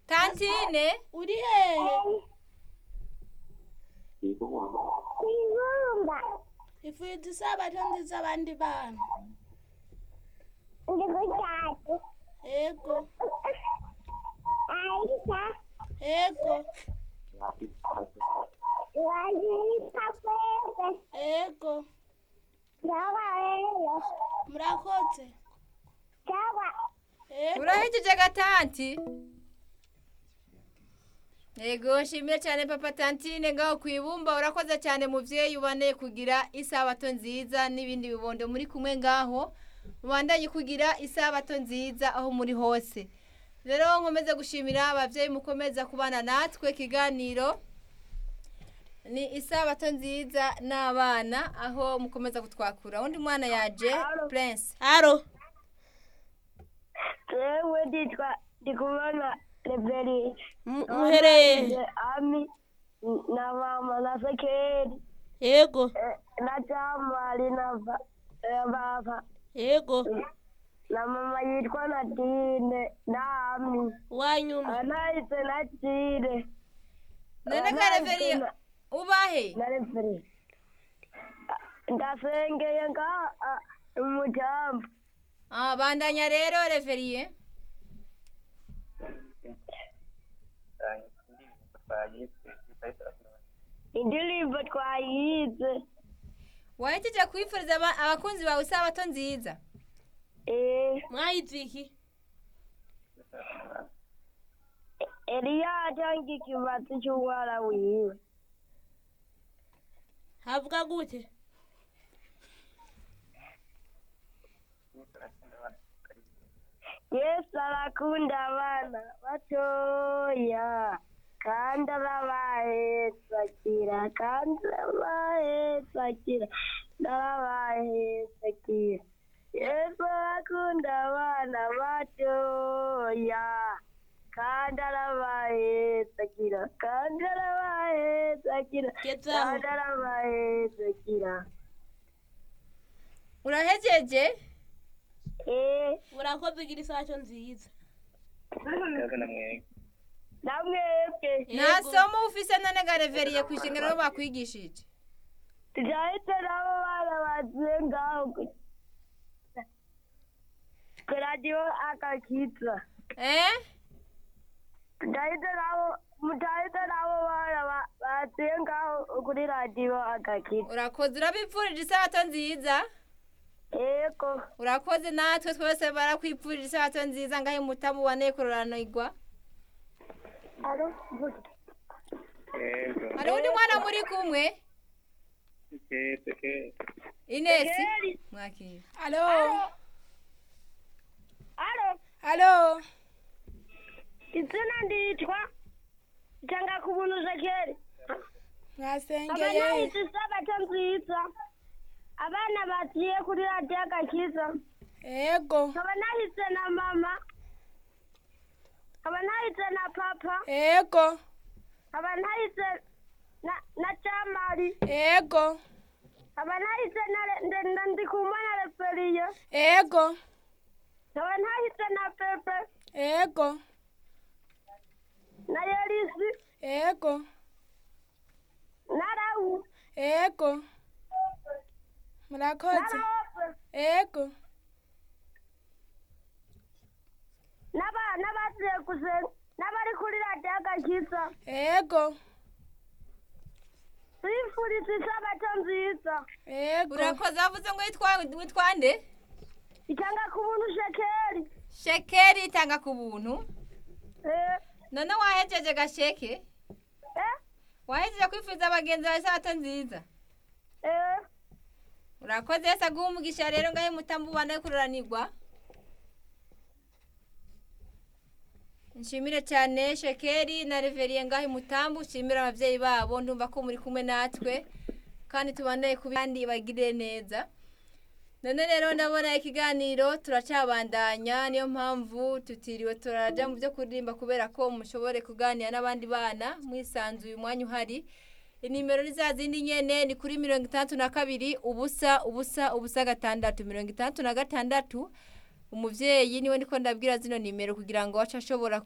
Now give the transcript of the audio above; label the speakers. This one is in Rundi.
Speaker 1: tantine
Speaker 2: uri hehe
Speaker 3: Ibumba.
Speaker 2: ifite isabato nziza abandi bana
Speaker 3: Ndi gutatu.
Speaker 2: yego
Speaker 3: Aisha.
Speaker 2: yego
Speaker 3: Wazirika kweze.
Speaker 2: yego
Speaker 3: Sawa rero.
Speaker 2: murakoze
Speaker 3: Sawa.
Speaker 2: yego
Speaker 1: urahejeje gatanti yego nshimire cyane papa tantine ngaho ku ibumba urakoze cyane muvyeyi ubane kugira isabato nziza n'ibindi bibondo muri kumwe ngaho mubandanye kugira isabato nziza aho muri hose rero nkomeze gushimira abavyeyi mukomeza kubana natwe ikiganiro ni isabato nziza n'abana aho mukomeza kutwakura undi mwana yaje prince
Speaker 2: haro
Speaker 3: Jewe nditwa ndikumana Reberi.
Speaker 2: muhereye
Speaker 3: Ami na mama na Sekeri
Speaker 2: yego
Speaker 3: eh, na Jamali na ba- eh, baba
Speaker 2: yego
Speaker 3: na mama yitwa Nadine na Ami
Speaker 2: wanyuma
Speaker 3: anahise na Jire
Speaker 1: none kareveriye ubahe
Speaker 3: na Reberi ndasengeye nga umujambo
Speaker 1: Ah, bandanya rero reveriye
Speaker 3: indirimbo twayize
Speaker 1: wahejeje kwifuriza aba- abakunzi bawe isabato nziza
Speaker 3: eh
Speaker 2: mwayize iki
Speaker 3: Eliya atanga ikibazo cy'umwana wiwe
Speaker 2: havuga gute
Speaker 3: yesu arakunda abana batoya kandi arabahetsakira kandi arabahetsakira arabahetsakira yesu arakunda abana batoya kandi arabahetsakira kandi arabahetsakira
Speaker 2: Gezaho.
Speaker 3: kandi arabahetsakira
Speaker 1: urahejeje
Speaker 3: eh
Speaker 2: urakoze ugira isabato nziza
Speaker 3: namwebwe
Speaker 1: nta somo ufise none ga reveriye ku ishingiro bakwigishije
Speaker 3: tujahite nabo bana bagiye ngaho ku- ku radiyo akakiza
Speaker 1: eh
Speaker 3: tujahite nabo mujahite nabo bana ba- bagiye ngaho kuri radiyo akakiza
Speaker 1: urakoze urabipfurije isabato nziza
Speaker 3: yego
Speaker 1: urakoze natwe twese barakwipfurije isabato nziza ngaho mutamu wane kuroranirwa hari undi mwana muri kumwe inesi mwakira
Speaker 2: halo
Speaker 3: alo
Speaker 2: halo
Speaker 3: izina nditwa cyangwa ku buntu zekeri
Speaker 2: mwasengeye
Speaker 3: abanahise isabato nziza abana bagiye kuri radiyo agakiza
Speaker 2: yego
Speaker 3: nkaba nahise na mama nkaba nahise na papa
Speaker 2: yego
Speaker 3: nkaba nahise na na camari
Speaker 2: yego
Speaker 3: nkaba nahise na Re- nde- nde- ndikumana referiye
Speaker 2: yego
Speaker 3: nkaba nahise na pepe
Speaker 2: yego
Speaker 3: na yerisi
Speaker 2: yego
Speaker 3: na rawu
Speaker 2: yego
Speaker 3: na
Speaker 2: murakoze
Speaker 3: rope
Speaker 2: yego
Speaker 3: n'aba- n'abagiye gusenga n'abari kuri radiyo agakiza
Speaker 2: yego
Speaker 3: twifuriza isabato nziza
Speaker 2: yego
Speaker 1: urakoze wavuze ngo witwa witwa nde
Speaker 3: itanga ku buntu shekeri
Speaker 1: shekeri itanga ku buntu
Speaker 3: eh
Speaker 1: none wahejeje gasheke
Speaker 3: eh
Speaker 1: wahejeje kwifuriza abagenzi bawe isabato nziza
Speaker 3: eh
Speaker 1: urakoze yese aguha umugisha rero ngaho mutamu wane kuroranirwa nshimire cyane shekeri na reveriye ngaho mutambu nshimire ababyeyi babo ndumva ko muri kumwe natwe kandi tubandanye ku bandi bagire neza none rero ndabona ikiganiro turacabandanya niyo mpamvu tutiriwe turajya mu byo kuririmba kubera ko mushobore kuganira n'abandi bana mwisanzuye umwanya uhari inimero ni za zindi nyene ni kuri mirongo itandatu na kabiri ubusa ubusa ubusa gatandatu mirongo itandatu na gatandatu umuvyeyi niwe ndiko ndabwira zino nimero kugira ngo ace ashobora